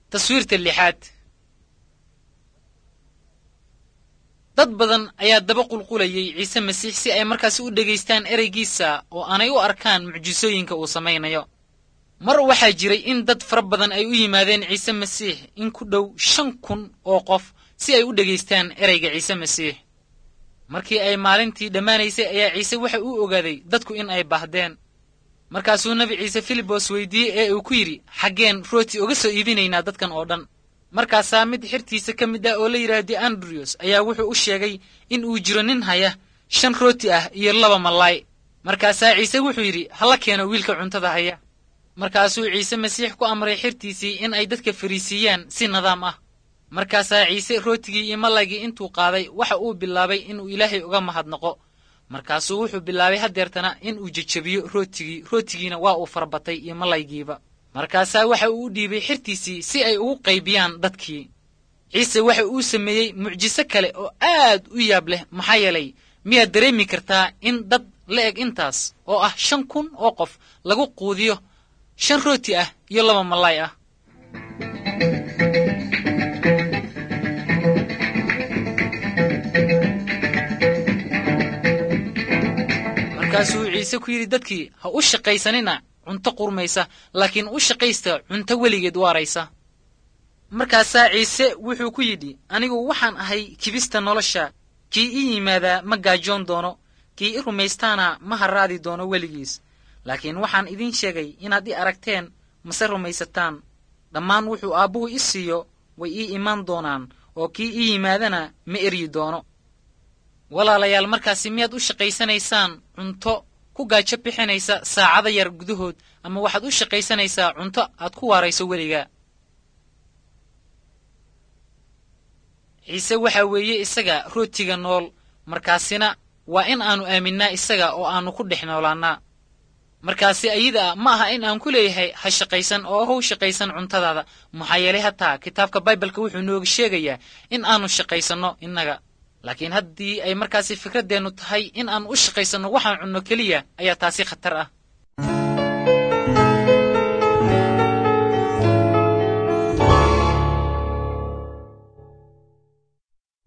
taswiirta lixaad dad badan ayaa daba qulqulayay ciise masiix si ay markaasi u dhegaystaan ereygiisa oo aanay u arkaan mucjisooyinka uu samaynayo mar waxaa jiray in dad fara badan ay u yimaadeen ciise masiix in ku dhow shan kun oo qof si ay u dhegaystaan ereyga ciise masiix markii ay maalintii dhammaanaysay ayaa ciise waxa uu ogaaday dadku in ay baahdeen markaasuu nebi ciise filibos weydiiyey ee uu ku yidhi xaggeen rooti uga soo iibinaynaa dadkan oo dhan markaasaa mid xirtiisa ka mid ah oo la yidhaahdi andriyos ayaa wuxuu u sheegay in uu jiro nin haya shan rooti ah iyo laba mallaay markaasaa ciise wuxuu yidhi hala keeno wiilka cuntada haya markaasuu ciise masiix ku amray xirtiisii in ay dadka fariisiiyaan si nidaam ah markaasaa ciise rootigii iyo mallaygii intuu qaaday waxa uu bilaabay inuu ilaahay uga mahadnaqo markaasuu wuxuu bilaabay haddeertana inuu jejebiyo rootigii rootigiina waa uu farabatay iyo mallaygiiba markaasaa waxa uu u dhiibay xirtiisii si ay ugu qaybiyaan dadkii ciise waxa uu sameeyey mucjiso kale oo aad u yaab leh maxaa yeelay miyaad dareemi kartaa in dad la eg intaas oo ah shan kun oo qof lagu quudiyo shan rooti ah iyo laba mallaay ah markaasuu ciise ku yidhi dadkii ha u shaqaysanina cunto qurmaysa laakiin u shaqaysta cunto weligeed waaraysa markaasaa ciise wuxuu ku yidhi anigu waxaan ahay kibista nolosha kii ii yimaadaa ma gaajoon doono kii i rumaystaana ma harraadi doono weligiis laakiin waxaan idiin sheegay inaad i aragteen mase rumaysataan dhammaan wuxuu aabbuhu i siiyo way ii imaan doonaan oo kii ii yimaadana ma eryi doono walaalayaal markaasi miyaad u shaqaysanaysaan cunto ku gaajo bixinaysa saacada yar gudahood ama waxaad u shaqaysanaysaa cunto aad ku waarayso weliga ciise waxaa weeye isaga rootiga nool markaasina waa in aannu aaminnaa isaga oo aannu ku dhex noolaannaa markaasi ayada ma aha in aan ku leeyahay ha shaqaysan oo how shaqaysan cuntadaada maxaa yeelay hataa kitaabka baibalka wuxuu nooga sheegayaa in aannu shaqaysanno innaga laakiin haddii ay markaasi fikraddeennu tahay in aan u shaqaysanno waxaan cunno keliya ayaa taasi khatar ah